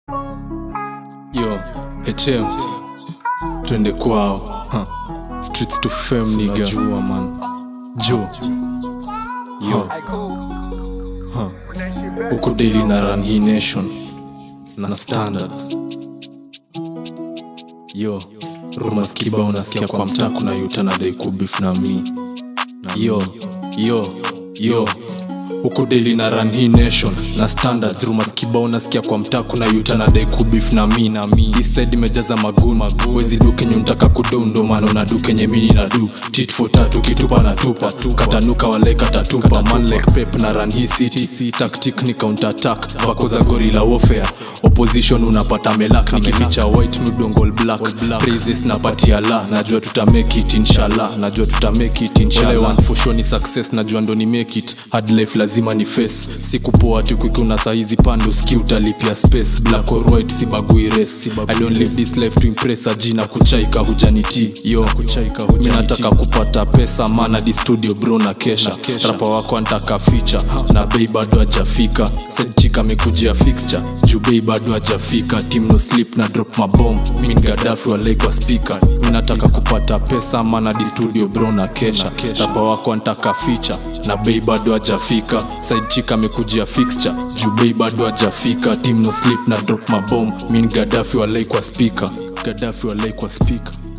Yo, HM twende kwao huh. Streets to fame nigga Najua man Jo Yo huh. Huku daily na run hii nation na standards Yo rumors kibao unasikia kwa mtaa kuna yuta na dai kubif na mi Yo yo yo huku daily na run hii nation na standards rumors kibao nasikia kwa mtaa kuna yuta na dai kubif na mi na mi East side imejaza magun wezi du kenye unataka kudou ndo maana una du kenye mini na du tit for tatu kitupa na tupa katanuka wale katatupa man like pep na run hii city tactic ni counter attack vako za gorilla warfare opposition unapata melak nikificha white mudongol black praises napatia la najua tuta make it inshallah najua tuta make it inshallah one for sure ni success najua ndo ni make it hard life lazima ni face sikupoa tu kukuna saizi pando ski utalipia space black or white sibagui race i don't live this life to impress ajina kuchaika hujaniti yo mi nataka kupata pesa mana di studio bro na kesha rapa wako antaka ficha na bei bado ajafika sedchika amekujia fixture juu bei bado ajafika team no sleep na drop mabom min gadafi walaikwa speaker mi nataka kupata pesa mana di studio bro na kesha rapa wako antaka ficha na bei bado ajafika sidechika amekujia fixture juu bei bado ajafika team no sleep na drop mabom min gadafi walaikwa speaker gadafi walaikwa speaker